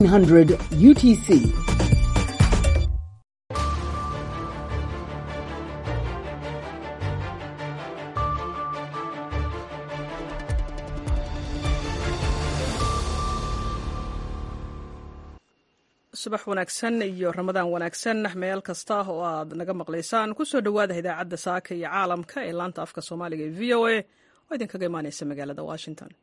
100 UTC. subax wanaagsan iyo ramadaan wanaagsan meel kasta oo aad naga maqlaysaan kusoo dhowaada idaacadda saaka iyo caalamka ee laanta afka soomaaliga ee v o a oo idinkaga imaaneysa magaalada washington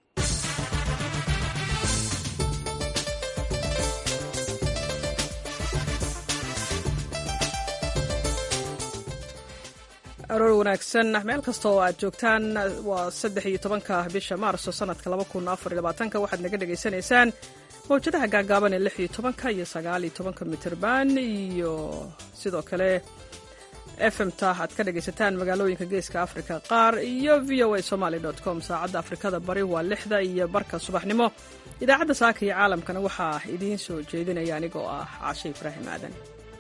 aroor wanaagsan meel kasta oo aad joogtaan waa saddex iyo tobanka bisha maarso sanadka laba kun afar iyo labaatanka waxaad naga dhagaysanaysaan mawjadaha gaagaaban ee lix iyo tobanka iyo sagaal iyo tobanka mitirban iyo sidoo kale efmta aad ka dhagaysataan magaalooyinka geeska africa qaar iyo v o a somaly com saacadda afrikada bari waa lixda iyo barka subaxnimo idaacadda saaka iyo caalamkana waxaa idiin soo jeedinaya aniga oo ah caashe ibraahim aadan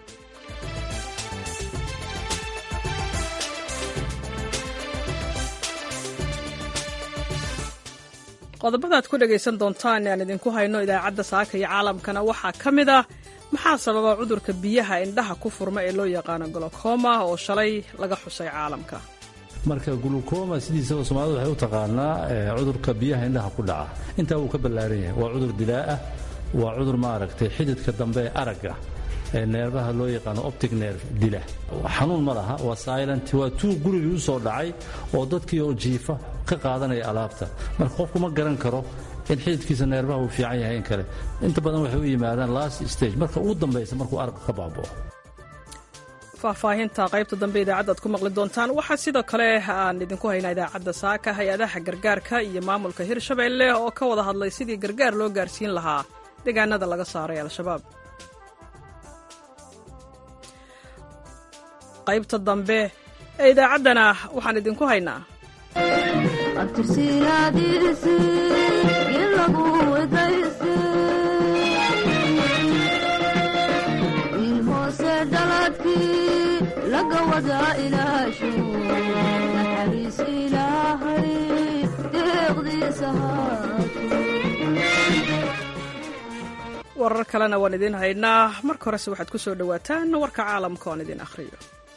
qodobada aad ku dhegaysan doontaan aan idinku hayno idaacadda saaka iyo caalamkana waxaa ka mid ah maxaa sababa cudurka biyaha indhaha ku furma ee loo yaqaano golokoma oo shalay laga xusay caalamka marka gulukoma sidiisaba soomaalida waxay u taqaanaa cudurka biyaha indhaha ku dhaca intaa wuu ka ballaaran yahay waa cudur dilaaah waa cudur maaragtay xididka dambe ee aragga ee neerbaha loo yaqaano optic nerve dila xanuun ma laha waa silent waa tuu gurigii u soo dhacay oo dadkii oo jiifa ka qaadanaya alaabta marka qofku ma garan karo in xididkiisa neerbaha uu fiican yahay in kale inta badan waxay u yimaadaan last stage marka ugu dambaysa markuu aragga ka baabao faahfaahinta qaybta dambe idaacadda ad ku maqli doontaan waxaa sidoo kale aan idinku haynaa idaacadda saaka hay-adaha gargaarka iyo maamulka hirshabeelle oo ka wada hadlay sidii gargaar loo gaarsiin lahaa deegaanada laga saaray al-shabaab qaybta dambe ee idaacaddana waxaan idinku haynaa warar kalena waan idiin haynaa marka horese waxaad ku soo dhowaataan warka caalamka oon idin akhriyo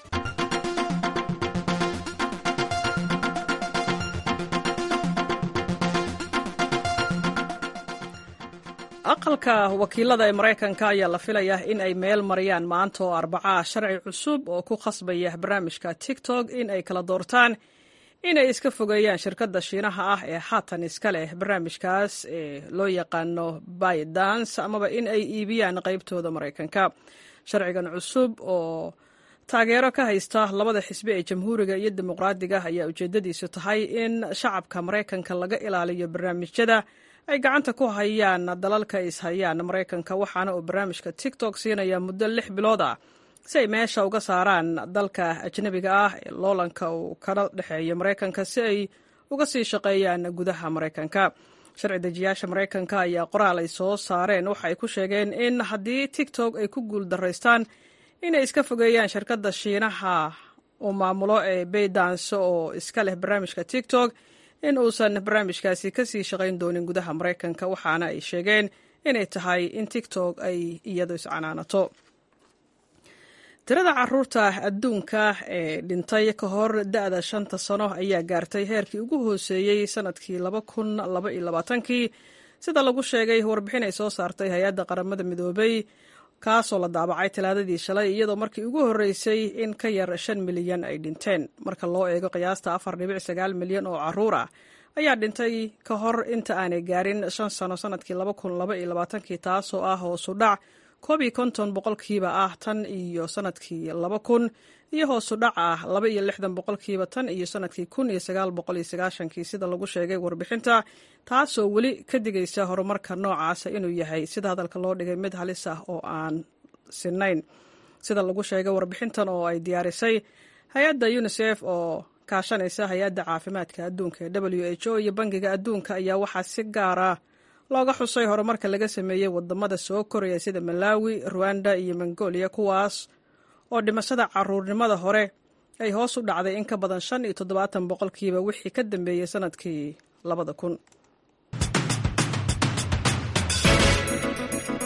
aqalka wakiilada ee maraykanka ayaa la filayaa in ay meel mariyaan maanta oo arbacaa sharci cusub oo ku khasbaya barnaamijka tiktok in ay kala doortaan inay iska fogeeyaan shirkadda shiinaha ah ee haatan iska leh barnaamijkaas ee loo yaqaano bydans amaba in ay iibiyaan qaybtooda maraykanka sharcigan cusub oo taageero ka haysta labada xisbi ee jamhuuriga iyo dimuqraadiga ayaa ujeedadiisu tahay in shacabka maraykanka laga ilaaliyo barnaamijyada ay gacanta ku hayaan dalalka ishayaan maraykanka waxaana uu barnaamijka tiktok siinaya muddo lix bilood ah si ay meesha uga saaraan dalka ajnabiga ah ee loolanka uu kala dhexeeyo maraykanka si ay uga sii shaqeeyaan gudaha maraykanka sharci dejiyaasha maraykanka ayaa qoraal ay soo saareen waxa ay ku sheegeen in haddii tiktok ay ku guul daraystaan inay iska fogeeyaan shirkadda shiinaha uu maamulo ee baydans oo iska leh barnaamijka tiktok in uusan barnaamijkaasi ka sii shaqayn doonin gudaha maraykanka waxaana ay sheegeen inay tahay in tiktok ay iyadu iscanaanato tirada caruurta adduunka ee dhintay ka hor da-da shanta sano ayaa gaartay heerkii ugu hooseeyey sanadkii laba kun laba iyo labaatankii sida lagu sheegay warbixin ay soo saartay hay-adda qaramada midoobay kaasoo la daabacay talaadadii shalay iyadoo markii ugu horreysay in ka yar shan milyan ay dhinteen marka loo eego qiyaasta afar dhibic sagaal milyan oo caruur ah ayaa dhintay ka hor inta aanay gaarin shan sano sanadkii laba kun laba iyo labaatankii taasoo ah hoosu dhac koob iyo konton boqolkiiba ah tan iyo sanadkii laba kun iyo hoosu dhac ah laba iyo lixdan boqolkiiba tan iyo sanadkii kun iyo sagaal boqol iyo sagaashankii sida lagu sheegay warbixinta taasoo weli ka digaysa horumarka noocaasa inuu yahay sida hadalka loo dhigay mid halis ah oo aan sinayn sida lagu sheegay warbixintan oo ay diyaarisay hay-adda unisef oo kaashanaysa hay-adda caafimaadka adduunka ee w h o iyo bangiga adduunka ayaa waxaa si gaara looga xusay horumarka laga sameeyey wadamada soo koraya sida malawi ruwanda iyo mongolia kuwaas oo dhimashada caruurnimada hore ay hoos u dhacday in ka badan shan iyo toddobaatan boqolkiiba wixii ka dambeeyey sanadkii labada kun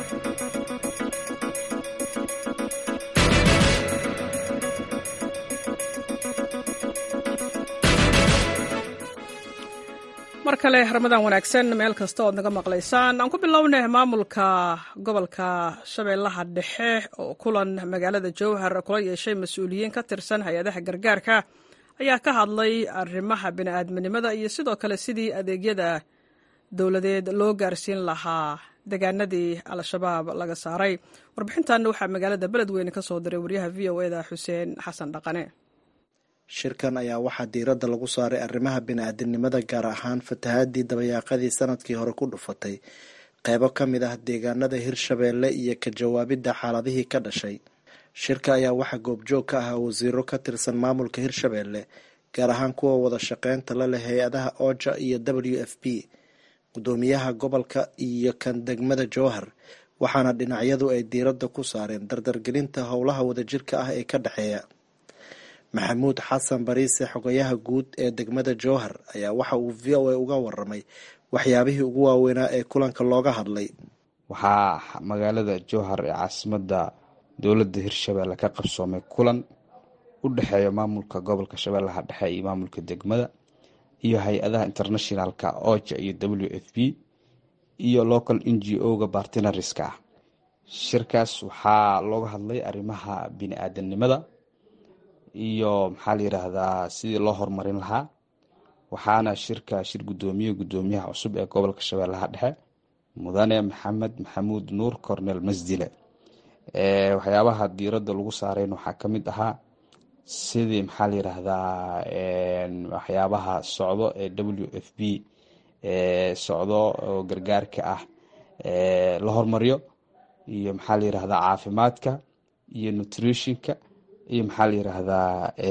mar kale ramadaan wanaagsan meel kasta ood naga maqlaysaan aan ku bilownay maamulka gobolka shabeellaha dhexe oo kulan magaalada jowhar kula yeeshay mas-uuliyiin ka tirsan hay-adaha gargaarka ayaa ka hadlay arrimaha bini'aadminimada iyo sidoo kale sidii adeegyada dowladeed loo gaarsiin lahaa deegaanadii al-shabaab laga saaray warbixintanna waxaa magaalada beledweyne ka soo diray waryaha v o eda xuseen xasan dhaqane shirkan ayaa waxaa diiradda lagu saaray arrimaha bini-aadamnimada gaar ahaan fatahaadii dabayaaqadii sanadkii hore ku dhufatay qeybo ka mid ah deegaanada hirshabeelle iyo ka jawaabidda xaaladihii ka dhashay shirka ayaa waxaa goobjoog ka ahaa wasiiro ka tirsan maamulka hirshabeelle gaar ahaan kuwa wada shaqeynta la leh hay-adaha oja iyo w f p gudoomiyaha gobolka iyo kan degmada jowhar waxaana dhinacyadu ay diiradda ku saareen dardargelinta howlaha wadajirka ah ee ka dhexeeya maxamuud xasan bariise xogayaha guud ee degmada jowhar ayaa waxa uu v o a uga waramay waxyaabihii ugu waaweynaa ee kulanka looga hadlay waxaa magaalada jowhar ee caasimada dowladda hirshabeelle ka qabsoomay kulan u dhexeeya maamulka gobolka shabeellaha dhexe iyo maamulka degmada iyo hay-adaha internationalka oja iyo w f p iyo local n g o-ga bartinariska ah shirkaas waxaa looga hadlay arrimaha bini-aadanimada iyo maxaa la yiraahdaa sidii loo horumarin lahaa waxaana shirka shir gudoomiye gudoomiyaha cusub ee gobolka shabeellaha dhexe mudane maxamed maxamuud nuur cornel masdile waxyaabaha diiradda lagu saarayn waxaa ka mid ahaa sidii maxaa la yiraahdaa waxyaabaha socdo ee w f b socdo oo gargaarka ah la hormariyo iyo maxaa la yiraahdaa caafimaadka iyo nutritionka iyo maxaa la yiraahdaa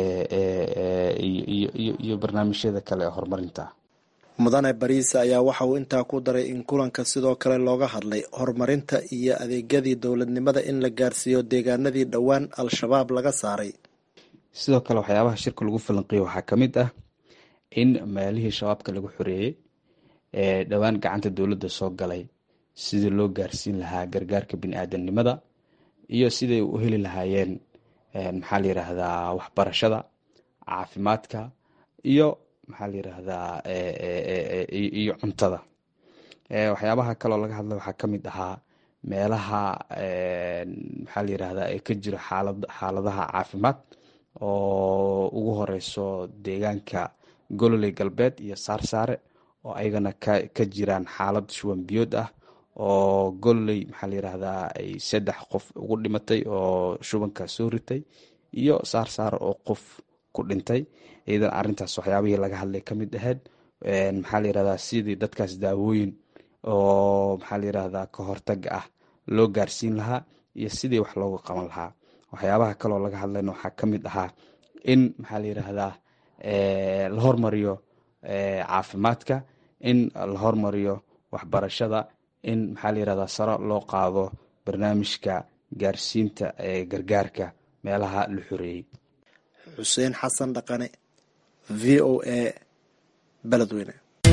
iyo barnaamijyada kale ee horumarinta mudane bariise ayaa waxa uu intaa ku daray in kulanka sidoo kale looga hadlay horumarinta iyo adeegyadii dowladnimada in la gaarsiiyo deegaanadii dhowaan al-shabaab laga saaray sidoo kale waxyaabaha shirka lagu falanqeeyo waxaa ka mid ah in meelihii shabaabka lagu xoreeyey ee dhowaan gacanta dowladda soo galay sidii loo gaarsiin lahaa gargaarka bini-aadanimada iyo siday u heli lahaayeen maxaa la yiraahdaa waxbarashada caafimaadka iyo maxaa la yiraahdaa iyo cuntada waxyaabaha kaloo laga hadla waxaa ka mid ahaa meelaha maxaa la yiraahdaa ee ka jiro xaalad xaaladaha caafimaad oo ugu horeyso deegaanka gololey galbeed iyo saarsaare oo ayagana ka jiraan xaalad shuwan biyood ah oo gololey maxaa la yiraahdaa ay saddex qof ugu dhimatay oo shubanka soo ritay iyo saarsaare oo qof ku dhintay iyadan arintaas waxyaabihii laga hadlay ka mid ahayd maxaa la yirahdaa sidii dadkaas daawooyin oo maxaa la yirahdaa ka hortaga ah loo gaarsiin lahaa iyo sidii wax looga qaban lahaa waxyaabaha kaloo laga hadlayna waxaa ka mid ahaa in maxaa la yiraahdaa la hormariyo caafimaadka in la hormariyo waxbarashada in maxaa la yirahdaa saro loo qaado barnaamijka gaarsiinta ee gargaarka meelaha la xoreeyey xuseen xasan dhaqane v o a beledweyne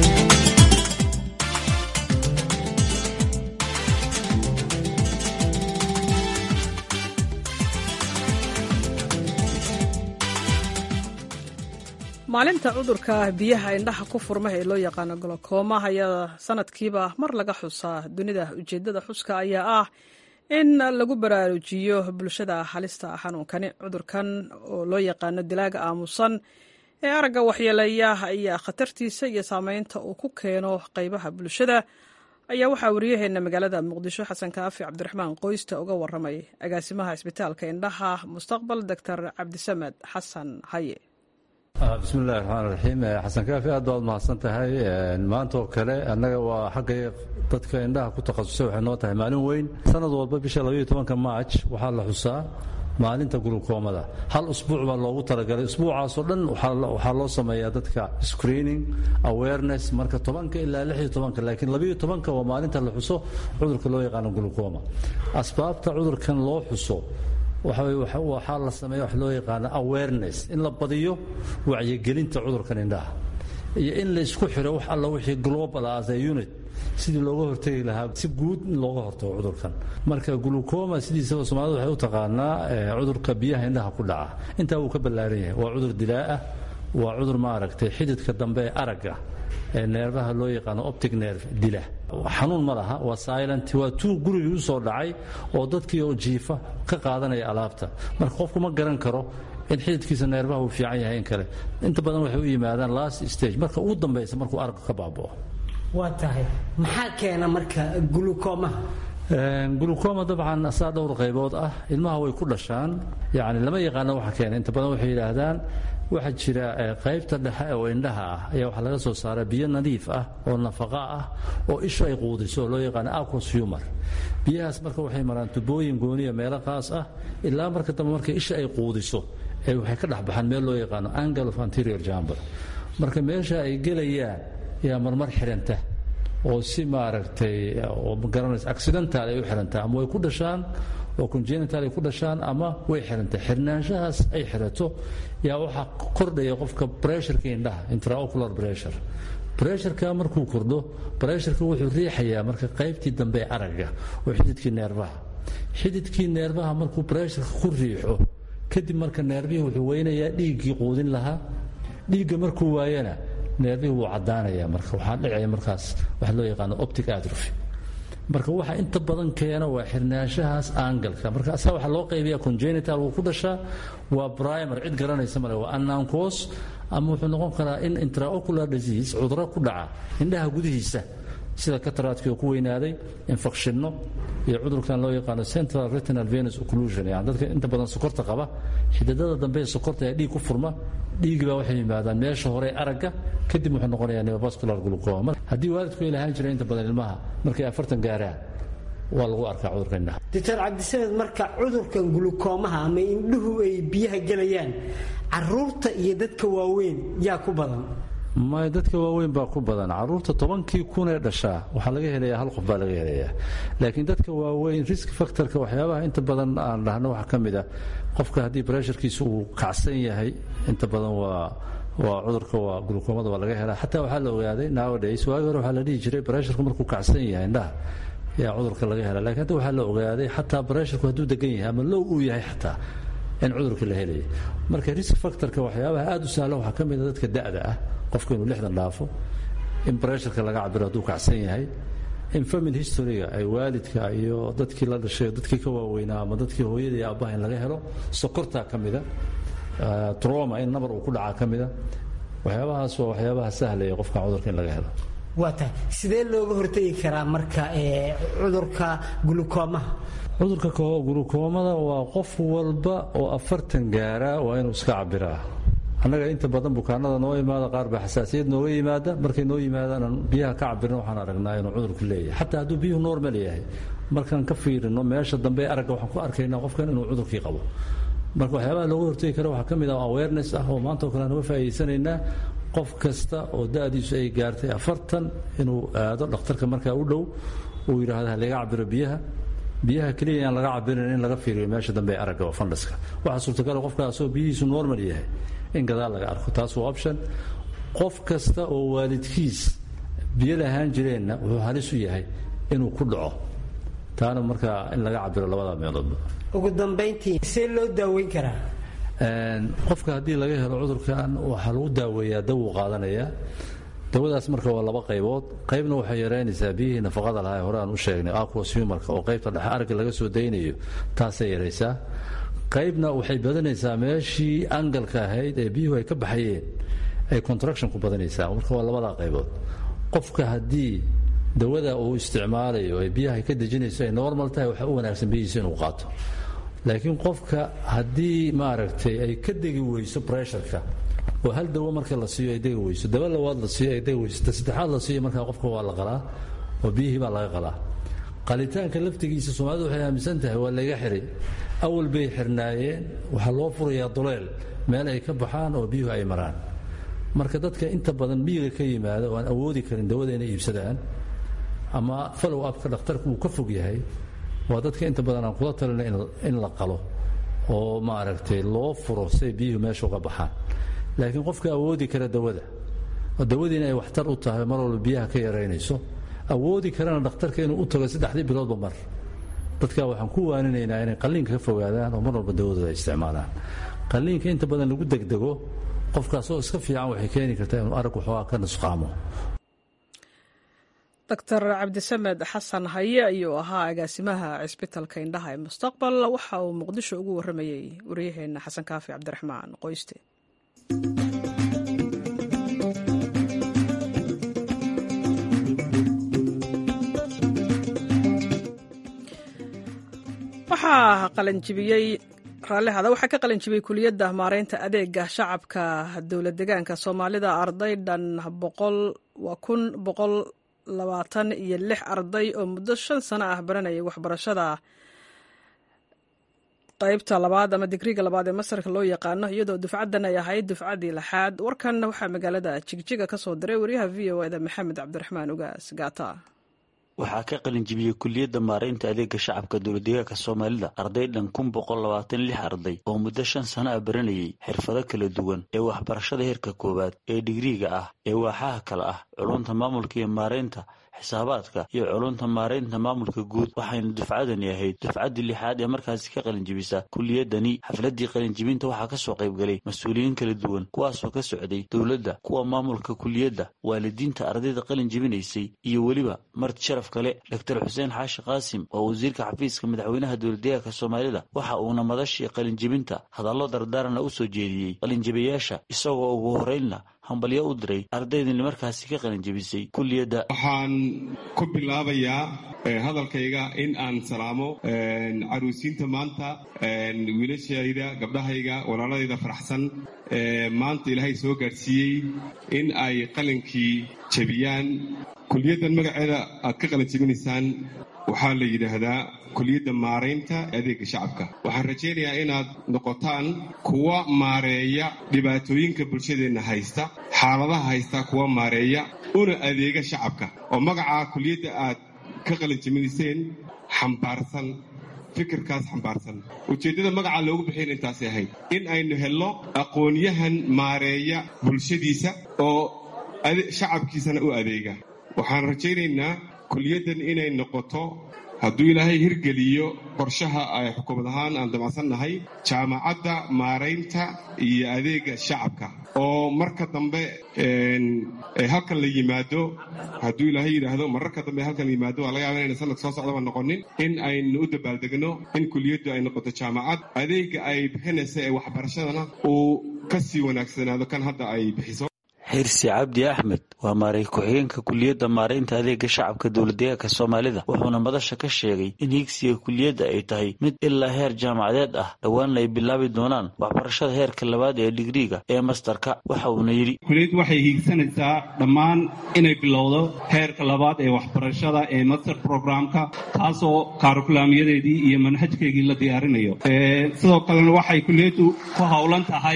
maalinta cudurka biyaha indhaha ku furma ee loo yaqaano golokooma ayaa sanadkiiba mar laga xusaa dunida ujeedada xuska ayaa ah in lagu baraarujiyo bulshada halista xanuunkani cudurkan oo loo yaqaano dilaaga aamusan ee aragga waxyeeleeya ayaa khatartiisa iyo saameynta uu ku keeno qeybaha bulshada ayaa waxaa wariyaheena magaalada muqdisho xasan kaafi cabdiraxmaan qoysta uga waramay agaasimaha isbitaalka indhaha mustaqbal doctor cabdisamed xasan haye bismillahi raxmaan raxiim xasan kaafi aad baad mahadsan tahay maanta oo kale annaga waa xagga dadka indhaha ku takhasusay waxay noo tahay maalin weyn sanad walba bisha labaiyo tobanka maaj waxaa la xusaa maalinta gulukoomada hal usbuuc baa loogu talagalay usbuucaasoo dhan waxaa loo sameeyaa dadka screening awareness marka tobanka ilaa lixiyo tobanka laakiin labaiyo tobanka waa maalinta la xuso cudurka loo yaqaano gulukooma asbaabta cudurkan loo xuso waxaa la sameeya wax loo yaqaano awareness in la badiyo wacyigelinta cudurkan indhaha iyo in la isku xiro wax alla wixii global as a unit sidii looga hortegi lahaa si guud in looga hortago cudurkan marka glucoma sidiisaba soomaalida waxay u taqaanaa cudurka biyaha indhaha ku dhaca intaa wuu ka ballaaran yahay waa cudur dilaa ah waa cudur maaragtay xididka dambe ee aragga ee neerbaha loo yaqaano optic nerve dila xanuun ma laha waa silent waa tuu gurigii u soo dhacay oo dadkii oo jiifa ka qaadanaya alaabta marka qofku ma garan karo in xididkiisa neerbaha uu fiican yahay in kale inta badan waxay u yimaadaan last stage marka ugu dambaysa markuu aragga ka baaba'o waa tahay maxaa keena marka gulukoomaha gulukoma dabcan saa dhowr qaybood ah ilmaha way ku dhashaan yani lama yaqaano waxa keena inta badan waxay yidhaahdaan waxaa jira qaybta dhexe oo indhaha ah ayaa waxaa laga soo saara biyo nadiif ah oo nafaqa ah oo ishu ay quudiso oo loo yaqaano aquos humor biyahaas marka waxay maraan tubooyin gooniya meelo qaas ah ilaa marka dambe marka isha ay quudiso ee waxay ka dhexbaxaan meel loo yaqaano angle of anterior jamber marka meesha ay gelayaan yaa marmar xiranta oo si maaragtay oo magaranaysa accidental ay u xirantaa ama way ku dhashaan oo congenital ay ku dhashaan ama way xirantay xirnaanshahaas ay xirato yaa waxaa kordhaya qofka pressureka indhaha intraocular pressure pressureka markuu kordho pressureka wuxuu riixayaa marka qaybtii dambe ee aragga oo xididkii neerbaha xididkii neerbaha markuu pressureka ku riixo kadib marka neerbihii wuxuu weynayaa dhiiggii quudin lahaa dhiigga markuu waayana neerbihii wuu caddaanaya marka waxaa dhicaya markaas waxa loo yaqaano optic atrophy marka waxa inta badan keena waa xirnaanshahaas aangalka marka asaa waxaa loo qaybiya congenital wuu ku dhashaa waa primer cid garanaysa male waa annankos ama wuxuu noqon karaa in intraocular disease cuduro ku dhaca indhaha gudihiisa sida kataraadkii oo ku weynaaday infekshinno iyo cudurkan loo yaqaano central retinal venus occlusion yani dadka inta badan sokorta qaba xididada dambe ee sokorta ee dhiig ku furma dhiigii baa waxay yimaadaan meesha hore ee aragga kadib wuxuu noqonayaa neovascular glucoma haddii waalidku ay lahaan jiray inta badan ilmaha markay afartan gaaraan waa lagu arkaa cudurka indhaha doctor cabdisamed marka cudurkan gulukoomaha ama indhuhu ay biyaha gelayaan caruurta iyo dadka waaweyn yaa ku badan may dadka waaweyn baa ku badan caruurta tobankii kun ee dhashaa waxaa laga helayaa hal qof baa laga helayaa laakiin dadka waaweyn risk factorka waxyaabaha inta badan aan dhahno waxaa ka mid a qofka haddii bresharkiisa uu kacsan yahay inta badan waa waa cudurka waa gulukoomada waa laga helaa xataa waxaa la ogaaday nowadays waagi hore waxaa la dhihi jiray bresharku markuu kacsan yahay indhaha yaa cudurka laga helaa lakiin hadda waxaa la ogaaday xataa bresharku hadduu degan yahay ama low uu yahay xataa in cudurka la helaya marka risk factorka waxyaabaha aad u sahlan waxaa ka mid a dadka da'da ah qofka inuu lixdan dhaafo in bresharka laga cabiro hadduu kacsan yahay in family historyga ay waalidka iyo dadkii la dhashay dadkii ka waaweynaa ama dadkii hooyada iyo aabbaha in laga helo sokortaa ka mida troma in nabar uu ku dhacaa ka mida waxyaabahaas waa waxyaabaha sahlaya qofka cudurka in laga helo waa tahay sidee looga hortegi karaa marka cudurka gulukoomaha cudurka gulukoomada waa qof walba oo afartan gaara waa inuu iska cabiraa annaga inta badan bukaanada noo imaada qaar baa xasaasiyad nooga yimaada markay noo yimaadaan biyaha ka cabirna waxaan aragnaa inuu cudurku leeyahay xataa hadduu biyuhu normal yahay markaan ka fiirino meesha dambe aragga waxaan ku arkaynaa qofkan inuu cudurkii qabo marka waxyaabaha looga hortegi kara waxaa ka mid ah awareness ah oo maanta oo kale aan uga faa'iidaysanaynaa qof kasta oo da'diisu ay gaartay afartan inuu aado dhakhtarka markaa u dhow uu yidhaahdo halaga cabiro biyaha biyaha keliya aan laga cabirin in laga fiiriyo meesha dambe aragga oo fandhaska waxaa suurtagala qofkaasoo biyihiisu normal yahay in gadaal laga arko taas waa option qof kasta oo waalidkiis biyo lahaan jireenna wuxuu halis u yahay inuu ku dhaco taana markaa in laga cabiro labada meeloodba ugu dambayntii see loo daaweyn karaa qofka haddii laga helo cudurkan waxaa lagu daaweeyaa dawuu qaadanayaa dawadaas marka waa laba qaybood qaybna waxay yaraynaysaa biyihii nafaqada lahaa ee hore aan u sheegnay aquos humarka oo qaybta dhexe aragga laga soo daynayo taasay yaraysaa qaybna waxay badanaysaa meeshii angalka ahayd ee biyuhu ay ka baxayeen ay contraction ku badanaysaa marka waa labadaa qaybood qofka haddii dawada uu isticmaalayo ee biyaha ay ka dejinayso ay normal tahay waxaa u wanaagsan biyihiisa inuu qaato laakiin qofka haddii maaragtay ay ka degi weyso bresharka oo hal dawo marka la siiyo ay degi weyso dawo labaad la siiyo ay degi weyso ta saddexaad la siiyo markaa qofka waa la qalaa oo biyihii baa laga qalaa qalitaanka laftigiisa soomaalidu waxay aaminsan tahay waa layga xiray awal bay xirnaayeen waxaa loo furayaa duleel meel ay ka baxaan oo biyuhu ay maraan marka dadka inta badan miyiga ka yimaada oo aan awoodi karin dawada inay iibsadaan ama follow upka dhakhtarku uu ka fog yahay waa dadka inta badan aan kula talina in la qalo oo maaragtay loo furo say biyuhu meesha uga baxaan laakiin qofka awoodi kara dawada oo dawadiina ay waxtar u tahay mar walba biyaha ka yaraynayso awoodi karana dhakhtarka inuu u tago saddexdii biloodba mar dadka waxaan ku waaninaynaa inay qalliinka ka fogaadaan oo mar walba dawadooda ay isticmaalaan qalliinka inta badan lagu degdego qofkaasoo iska fiican waxay keeni kartaa inuu arag waxoogaa ka nusqaamo doctor cabdisamed xasan haye ayuu ahaa agaasimaha cisbitalka indhaha ee mustaqbal waxa uu muqdisho ugu waramayey waryaheena xasan kaafi cabdiraxmaan qoyste waxaa qalanjibiyey raallihada waxaa ka qalanjibiyey kuliyadda maareynta adeega shacabka dowlad degaanka soomaalida arday dhan boqol waa kun boqol labaatan iyo lix arday oo muddo shan sano ah baranayay waxbarashada qaybta labaad ama digriga labaad ee masarka loo yaqaano iyadoo dufcaddan ay ahayd dufcaddii lixaad warkan waxaa magaalada jigjiga ka soo diray wariyaha v o eda maxamed cabdiraxmaan ugaas gaata waxaa ka qalinjibiyey kuliyadda maaraynta adeega shacabka dowladdeegaanka soomaalida arday dhan kun boqol labaatan lix arday oo muddo shan sano ah baranayay xirfado kala duwan ee waxbarashada heerka koowaad ee digriiga ah ee waaxaha kale ah culunta maamulka iyo maaraynta xisaabaadka iyo culunta maaraynta maamulka guud waxayna dufcadani ahayd dufcaddii lixaad ee markaasi ka qalinjibisa kuliyadani xafladii qalinjibinta waxaa kasoo qaybgalay mas-uuliyiin kala duwan kuwaasoo ka socday dowladda kuwa maamulka kuliyadda waalidiinta ardayda qalin jibinaysay iyo weliba marti sharaf kale doctor xuseen xaashi qaasim oo wasiirka xafiiska madaxweynaha dowladdeegaanka soomaalida waxa uuna madashii qalinjibinta hadallo dardaarana u soo jeediyey qalinjibayaasha isagoo ugu horeynna hambalyo u diray ardaydani markaasi ka qalinjibisay kuliyadda waxaan ku bilaabayaa hadalkayga in aan salaamo caruusiinta maanta wiilashayda gabdhahayga walaaladayda faraxsan maanta ilaahay soo gaadhsiiyey in ay qalinkii jabiyaan kuliyaddan magaceeda aad ka qalin jabinaysaan waxaa la yidhaahdaa kuliyadda maaraynta adeega shacabka waxaan rajaynayaa inaad noqotaan kuwa maareeya dhibaatooyinka bulshadeenna haysta xaaladaha haysta kuwa maareeya una adeega shacabka oo magacaa kuliyadda aad ka qalinjabinayseen xambaarsan fikirkaas xambaarsan ujeeddada magacaa loogu bixiyana intaasay ahayd in aynu helno aqoonyahan maareeya bulshadiisa oo shacabkiisana u adeega waxaan rajaynaynaa kuliyaddan inay noqoto hadduu ilaahay hirgeliyo qorshaha ay xukuumad ahaan aan damacsannahay jaamacadda maaraynta iyo adeega shacabka oo marka dambe halkan la yimaado hadduu ilaahay yidhaahdo mararka dambe halkan la yimaado waa laga yaaba inayna sanadka soo socdaba noqonin in aynu u dabaaldegno in kuliyaddu ay noqoto jaamacad adeega ay bixinaysa ee waxbarashadana uu ka sii wanaagsanaado kan hadda ay bixiso xirsi cabdi axmed waa maaray ku-xigeenka kuliyadda maaraynta adeega shacabka dowladdeegaanka soomaalida wuxuuna madasha ka sheegay in higsiga kuliyadda ay tahay mid ilaa heer jaamacadeed ah dhowaanna ay bilaabi doonaan waxbarashada heerka labaad ee digriiga ee mastarka waxa uuna yidhi kuliyaddu waxay hiigsanaysaa dhammaan inay bilowdo heerka labaad ee waxbarashada ee master programka taasoo kaarikulaamyadeedii iyo manhajkeygii la diyaarinayo sidoo kalena waxay kuliyaddu ku howlan tahay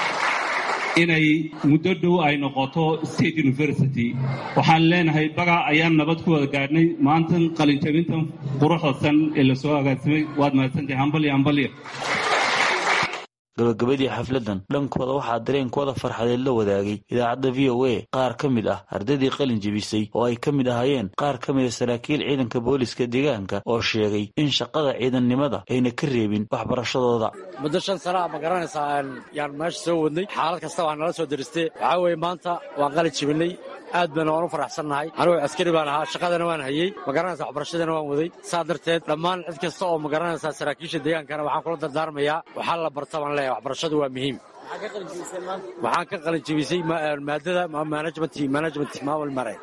inay muddo dhow ay noqoto state university waxaan leenahay baga ayaan nabad ku wada gaadhnay maantan qalinjabintan quruxdasan ee la soo agaasimay waad mahadsantahay hambalya hambalya gabagabadii xafladdan dhankooda waxaa dareenkooda farxadeed la wadaagay idaacadda v o a qaar ka mid ah ardaydii qalin jebisay oo ay ka mid ahaayeen qaar ka mida saraakiil ciidanka booliska deegaanka oo sheegay in shaqada ciidannimada ayna ka reebin waxbarashadooda muddo shan sanaa ma garanaysaa yaan meesha soo wadnay xaalad kasta waa nala soo daristee waxaa weeye maanta waan qalin jebinay aad baana waan u faraxsannahay anigu askari baan ahaa shaqadana waan hayey ma garanaysaa waxbarashadana waan waday saa darteed dhammaan cid kasta oo ma garanaysaa saraakiisha deegaankana waxaan kula dardaarmayaa waxaa la barta baan leeyahay waxbarashadu waa muhiim waxaan ka qalin jebisay maadada management management maamul mare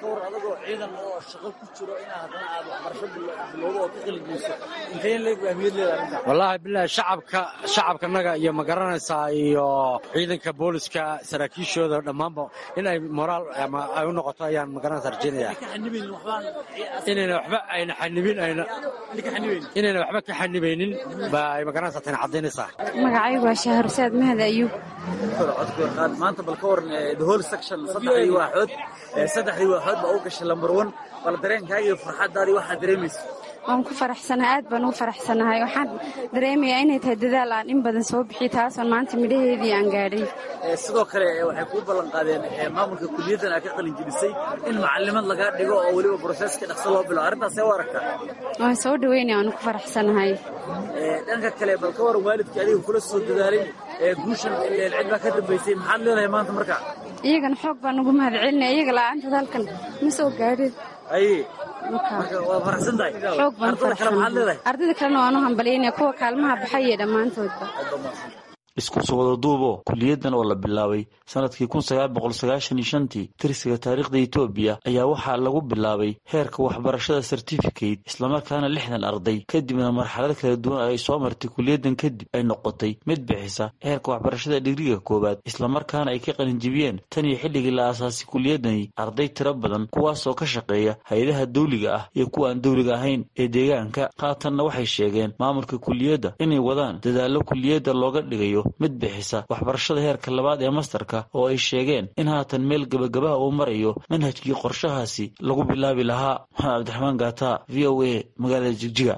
wallaahi bilahi shacabka shacabkanaga iyo ma garanaysaa iyo ciidanka booliska saraakiishooda dhammaanba in ay moraal ama ay u noqoto ayaan ma garanaysaa rajaynaya inayna waxba ayna xanibin ayna inayna waxba ka xanibaynin baa ay ma garanaysaa tani caddaynaysaa magacaygu waa shaharsaad mahad ayuub maanta bal ka waran the whole section saddexdii waaxood saddexdii waaxood baa u gashay lambar one bal dareenkaaga iyo farxaddaadii waxaad dareemaysa waan ku faraxsanahay aad baan ugu faraxsanahay waxaan dareemayaa inay tahay dadaal aan in badan soo bixiy taasoon maanta midhaheedii aan gaadhay sidoo kale waxay kuu ballan qaadeen maamulka kuliyaddan aad ka qalin jebisay in macalimad lagaa dhigo oo weliba broseska dhaqso loo bilo arrintaas see u aragtaa waan soo dhaweynaya waan ku faraxsanahay dhanka kale bal ka waran waalidkii adiga kula soo dadaalay guushan cid baa ka dambaysay maxaad leedahay maanta marka iyagana xoog baan ugu mahad celinaya iyaga la'aantood halkan ma soo gaadhin aye waa faraxsan tahay xoog baan ardada kale maxaad leedahay ardada kalena waan u hambalyaynaya kuwa kaalmaha baxay iyo dhammaantoodba isku soo wada duubo kuliyaddan oo la bilaabay sanadkii kun sagaal boqol sagaashan iyo shantii tirsiga taariikhda etoobiya ayaa waxaa lagu bilaabay heerka waxbarashada certificate islamarkaana lixdan arday kadibna marxalad kala duwan ay soo martay kuliyaddan kadib ay noqotay mid bixisa heerka waxbarashada dhigriga koowaad islamarkaana ay ka qalinjibiyeen tan iyo xilligii la aasaasay kuliyaddani arday tiro badan kuwaasoo ka shaqeeya hay-adaha dawliga ah iyo kuwa aan dawliga ahayn ee deegaanka haatanna waxay sheegeen maamulka kuliyadda inay wadaan dadaallo kuliyadda looga dhigayo mid bixisa waxbarashada heerka labaad ee mastarka oo ay sheegeen in haatan meel gebagabaha uu marayo manhajkii qorshahaasi lagu bilaabi lahaa maxamed cabdiraxmaan gaata v o a magaalada jigjiga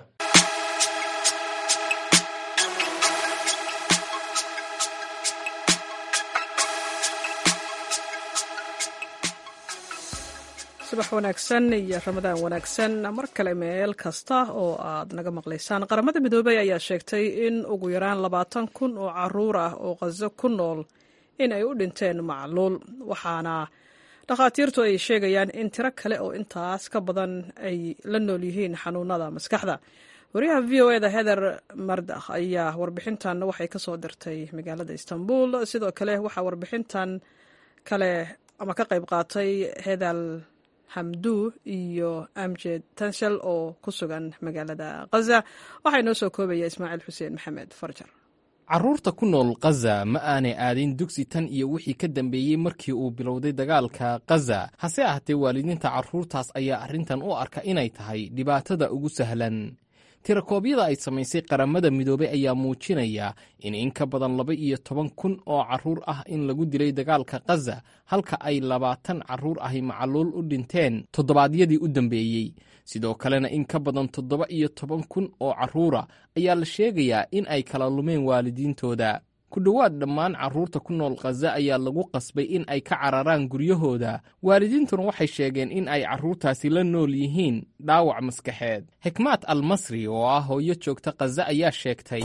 subax wanaagsan iyo ramadaan wanaagsan mar kale meel kasta oo aad naga maqlaysaan qaramada midoobey ayaa sheegtay in ugu yaraan labaatan kun oo caruur ah oo qaso ku nool in ay u dhinteen macluul waxaana dhakhaatiirtu ay sheegayaan in tiro kale oo intaas ka badan ay la nool yihiin xanuunada maskaxda wariyaha v o eda heder mardakh ayaa warbixintan waxay kasoo dirtay magaalada istanbul sidoo kale waxaa warbixintan kale ama ka qayb qaatay hedal hamdu iyo amjed tanshal oo ku sugan magaalada khaza waxaa inoo soo koobaya ismaaciil xuseen maxamed farjar carruurta ku nool khaza ma aanay aadin dugsi tan iyo wixii ka dambeeyey markii uu bilowday dagaalka khaza hase ahaatee waalidiinta carruurtaas ayaa arrintan u arka inay tahay dhibaatada ugu sahlan tirakoobyada ay samaysay qaramada midoobey ayaa muujinaya in in ka badan laba iyo toban kun oo carruur ah in lagu dilay dagaalka khaza halka ay labaatan carruur ahi macaluul u dhinteen toddobaadyadii u dambeeyey sidoo kalena in ka badan toddoba iyo toban kun oo carruura ayaa la sheegayaa in ay kala lumeen waalidiintooda ku dhowaad dhammaan carruurta ku nool khaza ayaa lagu qasbay in ay ka cararaan guryahooda waalidiintuna waxay sheegeen in ay carruurtaasi la nool yihiin dhaawac maskaxeed xikmaad almasri oo ah hooyo joogta khaza ayaa sheegtay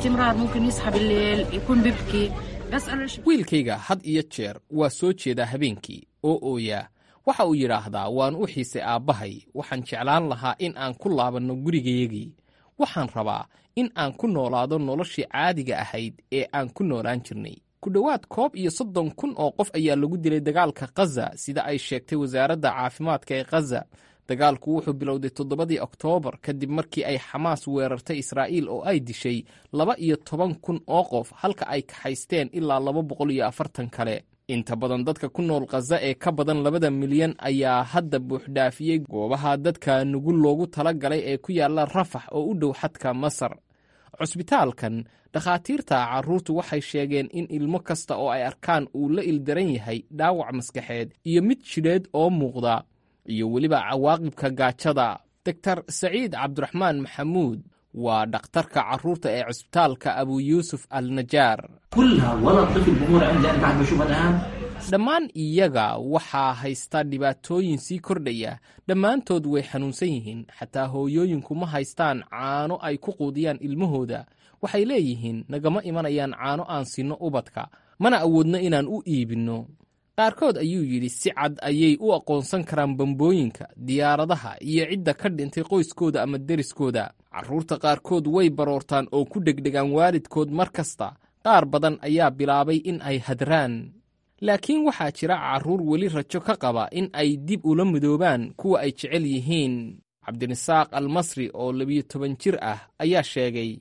wiilkayga had iyo jeer waa soo jeedaa habeenkii oo ooya waxa uu yidhaahdaa waan u xiisay aabbahay waxaan jeclaan lahaa in aan ku laabanno gurigayagii waxaan rabaa in aan ku noolaado noloshii caadiga ahayd ee aan ku noolaan jirnay ku dhowaad koob iyo soddon kun oo qof ayaa lagu dilay dagaalka khaza sida ay sheegtay wasaaradda caafimaadka ee khaza dagaalku wuxuu bilowday toddobadii oktoobar kadib markii ay xamaas weerartay israa'iil oo ay dishay laba iyo toban kun oo qof halka ay kaxaysteen ilaa laba boqol iyo afartan kale inta badan dadka ku nool khaza ee ka badan labada milyan ayaa hadda buuxdhaafiyey goobaha dadka nugul loogu tala galay ee ku yaalla rafax oo u dhow xadka masar cusbitaalkan dhakhaatiirta carruurtu waxay sheegeen in ilmo kasta oo ay arkaan uu la ildaran yahay dhaawac maskaxeed iyo mid jidheed oo muuqda iyo weliba cawaaqibka gaajada doktor saciid cabdiraxmaan maxamuud waa dhakhtarka carruurta ee cusbitaalka abu yuusuf al najaar dhammaan iyaga waxaa haysta dhibaatooyin sii kordhaya dhammaantood way xanuunsan yihiin xataa hooyooyinku ma haystaan caano ay ku quudiyaan ilmahooda waxay leeyihiin nagama imanayaan caano aan sinno ubadka mana awoodno inaan u iibinno qaarkood ayuu yidhi si cad ayay u aqoonsan karaan bambooyinka diyaaradaha iyo cidda ka dhintay qoyskooda ama deriskooda carruurta qaarkood way baroortaan oo ku dhegdhegaan waalidkood mar kasta qaar badan ayaa bilaabay in ay hadraan laakiin waxaa jira carruur weli rajo ka qaba in ay dib ula midoobaan kuwa ay jecel yihiin cabdirasaaq almasri oo labiyo toban jir ah ayaa sheegay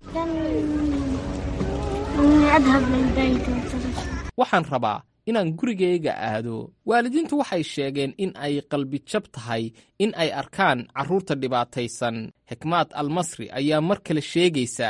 waxaan rabaa inaan gurigayga aado waalidiintu waxay sheegeen in ay qalbijab tahay in ay arkaan carruurta dhibaataysan xikmaad almasri ayaa mar kale sheegaysa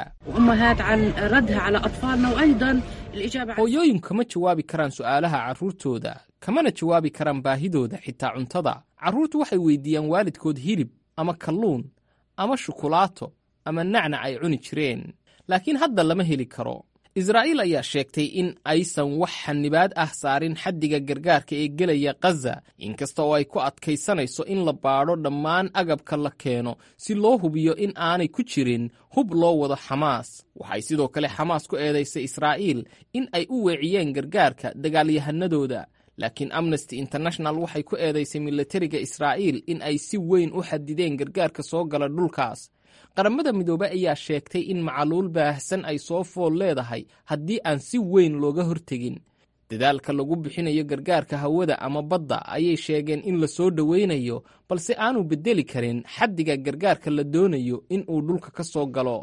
hooyooyinku kama jawaabi karaan su'aalaha carruurtooda kamana jawaabi karaan baahidooda xitaa cuntada carruurtu waxay weydiiyaan waalidkood hilib ama kalluun ama shukulaato ama nacnac ay cuni jireen laakiin hadda lama heli karo israa'iil ayaa sheegtay in aysan wax xanibaad ah saarin xaddiga gargaarka ee gelaya khaza inkasta oo ay ku adkaysanayso in la baadho dhammaan agabka la keeno si loo hubiyo in aanay ku jirin hub loo wado xamaas waxay sidoo kale xamaas ku eedaysay israa'iil in ay u weeciyeen gargaarka dagaalyahanadooda laakiin amnesty international waxay ku eedaysay milatariga israa'iil in ay si weyn u xadideen gargaarka soo gala dhulkaas qaramada midoobey ayaa sheegtay in macaluul baahsan ay soo fool leedahay haddii aan si weyn looga hortegin dadaalka lagu bixinayo gargaarka hawada ama badda ayay sheegeen in la soo dhowaynayo balse aanu beddeli karin xaddiga gargaarka la doonayo in uu dhulka ka soo galo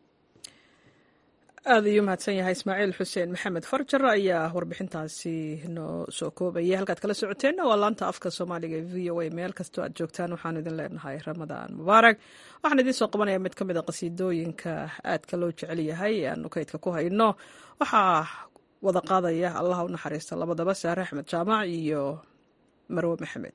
aad ayuu mahadsan yahay ismaaciil xuseen maxamed farjar ayaa warbixintaasi noo soo koobaya halkaad kala socoteenna waa laanta afka soomaaliga e v o a meel kastoo aad joogtaan waxaanu idin leenahay ramadaan mubaarak waxaan idiin soo qabanaya mid ka mid a qasiidooyinka aadka loo jecel yahay ee aanu kaydka ku hayno waxaa wada qaadaya allah u naxariista labadaba saare axmed jaamac iyo marwe maxamed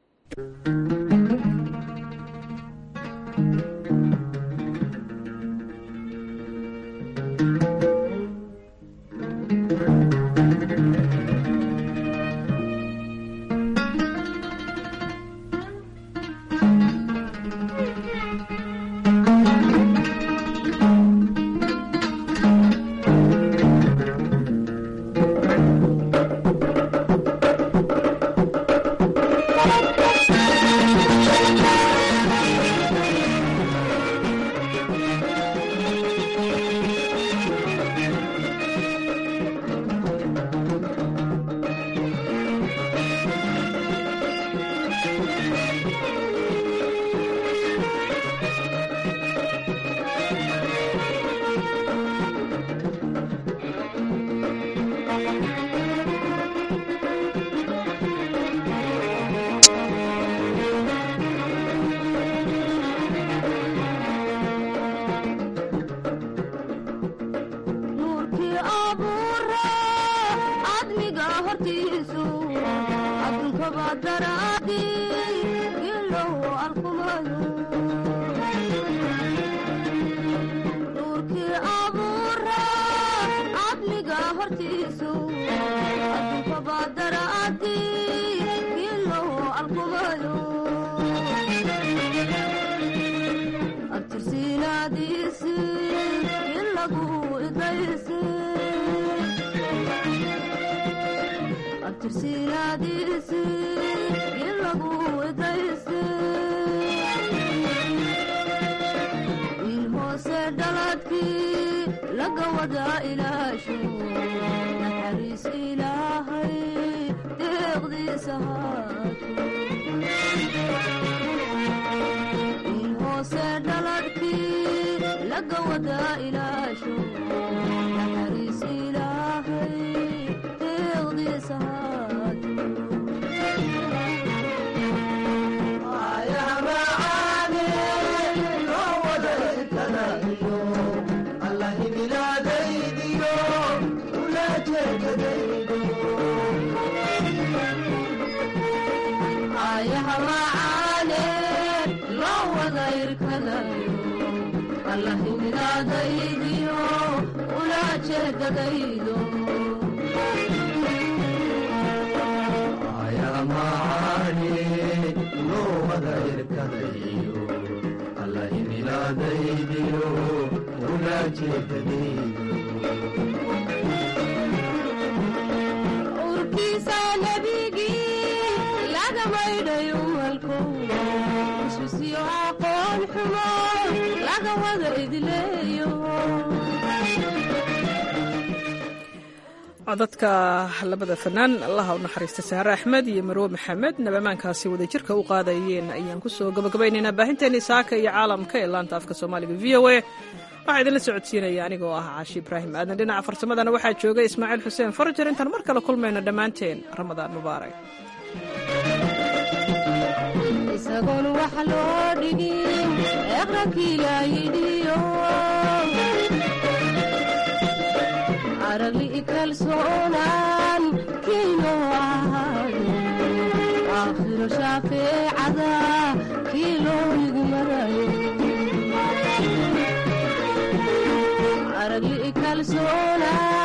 codadka labada fanaan allaha u naxariista saare axmed iyo marwe maxamed nabamaankaasi wadajirka u qaadayeen ayaan kusoo gabagabaynaynaa baahinteennii saaka iyo caalamka ee laanta afka soomaaliga v o a waxaa idinla socodsiinaya anigoo ah caashi ibraahim aadan dhinaca farsamadana waxaa joogay ismaaciil xuseen farajar intaan mar kale kulmayno dhammaanteen ramadaan mubaarak isagoon wax loo dhigin eqrankii laayidhiyo aragli kalsoonaan kiinoo ahaado aakhiro shaafeecada kii loo igmarayo kalsoonaan